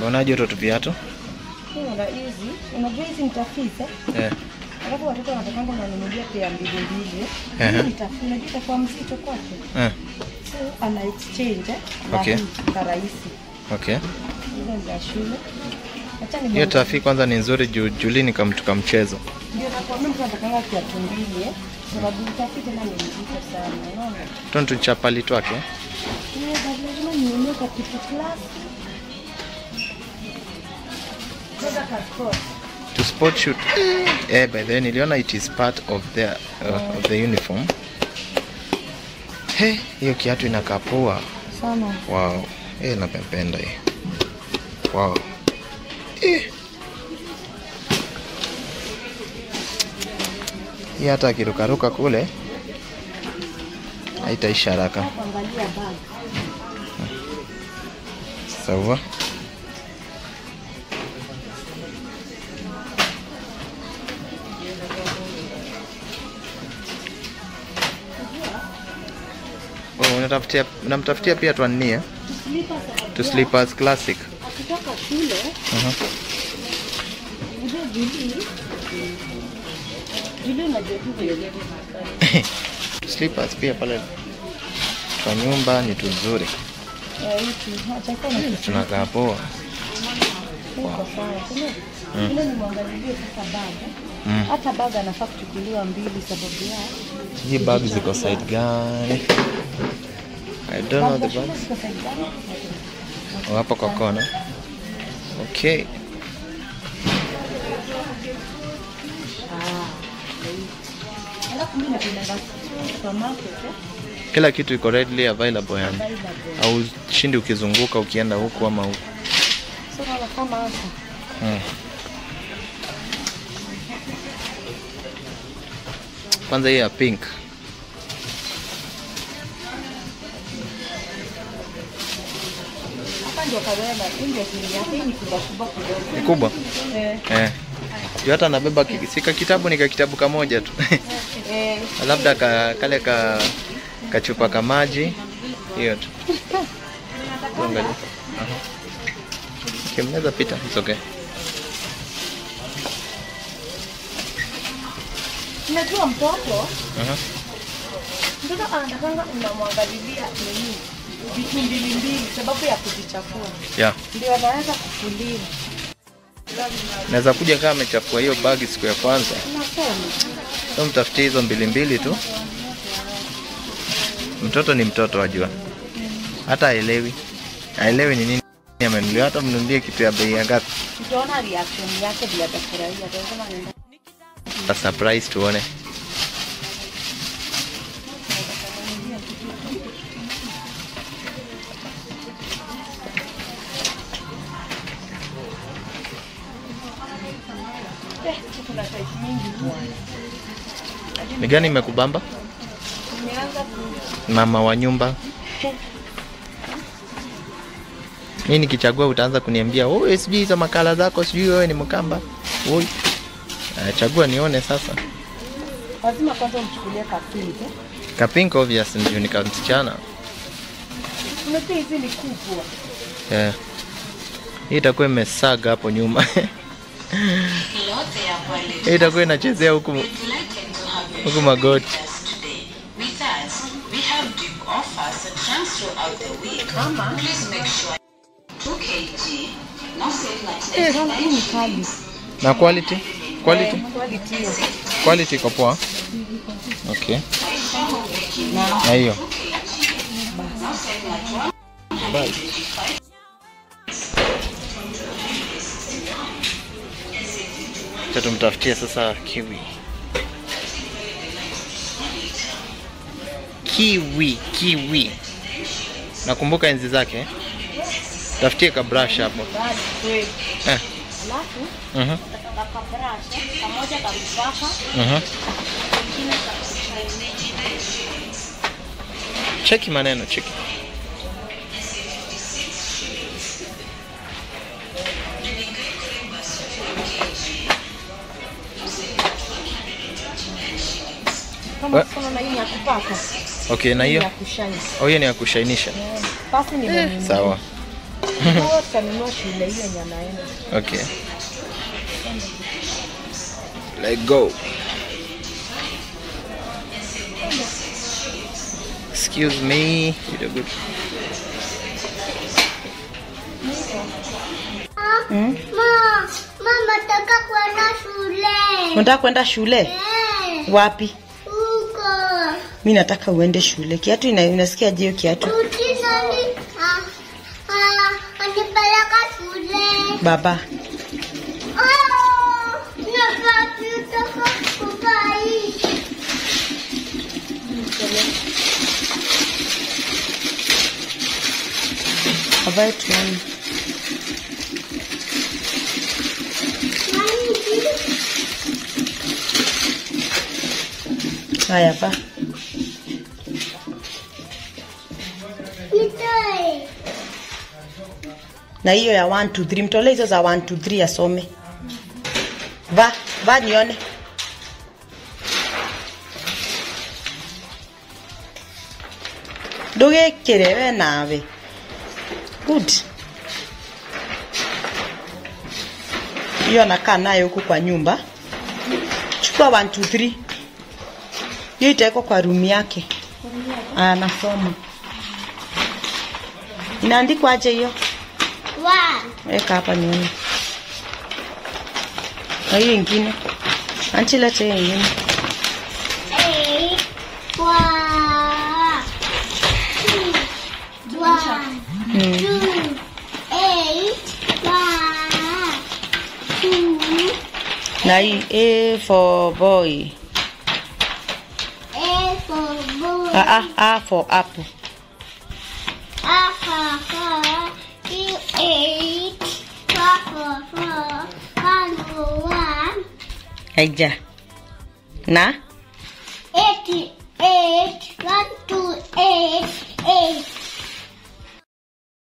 Unaonaje watoto viatu? Hiyo na hizi, unajua hizi ni tafisa. Eh. Alafu watoto wanatakanga unanunulia pia mbili mbili. Ehe. Hii ni tafisa, unajua itakuwa mzito kwake. Eh. So ana exchange eh, na Okay. hii karahisi. Okay. Hizo ni za shule. Acha ni Hiyo tafi kwanza ni nzuri juu Julini kamtuka mchezo. Ndio nakwambia mtu anatakanga kiatu mbili eh. Sababu tafita na ni mzito sana. Unaona? Tontu chapali twake. Hiyo lazima nione kwa kitu klasi. Sasa kaskoti. To sport shoot. Eh, by the way niliona it is part of their uh, of the uniform. He, hiyo kiatu inakaa poa. Sana. Wow. Eh, napenda hii. Wow. Eh. Hii hata akirukaruka kule haitaisha haraka. Kuangalia bag. Sawa. Oh, unatafutia unamtafutia pia twanie to slippers classic. Akitoka shule, Mhm. unajua Julie, Julie unajua tu vile. To slippers pia pale kwa nyumba ni tuzuri. Eh, hiki, acha kwa na Tunakaa poa. Iko sawa, sio? Ile ni mwangalilie sasa bag. Mm. Hata bag anafaa kuchukuliwa mbili sababu ya Hii bag ziko side gani? I don't know the shule bag. ziko side gani? Oh, hapa kwa kona. Okay. Alafu mimi napenda supermarket eh. Kila kitu iko readily available yani. Available. Au shindi ukizunguka ukienda huku ama huku. So naona kama hapa. Mm. Kwanza hii ya pink. Hapa ndio kawema, hii ndio siri yake, hii ni kubwa kubwa kidogo. Ni kubwa. Eh. Eh. Juu hata nabeba ki- sika kitabu ni ka kitabu kamoja tu. Eh. Labda ka, kale ka kachupa ka maji hiyo tu. Tuangalie. Aha. Okay, mnaweza pita. It's okay. Unajua mtoto Aha. mtoto anatakanga unamwangalilia nini vitu mbili mbili sababu ya kujichafua, Yeah. ndio anaweza kufuliwa. Naweza kuja kama amechafua hiyo bagi siku ya kwanza. Unasema So mtafutie hizo mbili mbili tu. Mtoto ni mtoto wajua. Hata haelewi. Haelewi ni nini amenunulia hata mnunulie kitu ya bei ya ngapi. utaona reaction yake vile atafurahia, atasema nenda A surprise tuone. eh, kuna size mingi bwana. Ni gani imekubamba? Nimeanza ku Mama wa nyumba. Mimi nikichagua utaanza kuniambia, "Oh, sijui hizo makala zako, sijui wewe ni Mkamba." Oi. Uh, chagua nione sasa. lazima kwanza umchukulie kapingi. Ka pink obvious ndio ni msichana. Unajua hizi ni kubwa. Yeah. Hii itakuwa imesaga hapo nyuma. Hii itakuwa inachezea huku huku magoti. With us, we have big offers and trans throughout the week. Please make sure 2 kg, no save like Eh, kama hii ni kali. Na quality? Quality? Eh, quality hiyo. Quality iko poa. Okay. Na hiyo. Bye. Acha tumtafutie sasa kiwi. Kiwi, kiwi. Nakumbuka enzi zake. eh? Tafutie ka brush hapo. Bali kweli. Eh. Alafu Mhm. utasonga kwa brush pamoja kwa mpaka Mhm. kingine cha kusaidia. Cheki maneno, cheki. Kama We- kuna na hii ni ya kupaka. Okay, na Hii ni hiyo? ya kushine. Oh, hiyo ni ya kushainisha. Eh, Pasi ni mwenye. Sawa. Wao tutanunua shule hiyo yenye anaenda. Okay. Let go. Excuse me. You're good. Mm? Ma, mama nataka kwenda shule. Unataka kwenda shule? Eh, Wapi? Huko. Mi nataka uende shule. Kiatu ina, unasikia je hiyo kiatu? Tuti nani? Ah, ah, anipeleka shule. Baba. Ah, nataka kukai. Avae tuone. Haya va. Nitoe. Na hiyo ya 1 2 3 mtolee hizo za 1 2 3 asome. Va, va nione. Ndugikire we nawe. Good. Hiyo anakaa nayo huku kwa nyumba. Chukua 1 2 3. Hiyo itawekwa kwa room yake. Anasoma. Inaandikwa aje hiyo? One. Weka hapa nione. Na hiyo ingine. Anchi lete hiyo ingine. Eight. One. Two. One. Mm. Two. Eight. One. Two. Na hii A for boy. A for boy. A, A, A for apple. A for four. E eight. Four for four. One for one. Haija. Na Eight. Eight. One two eight. Eight.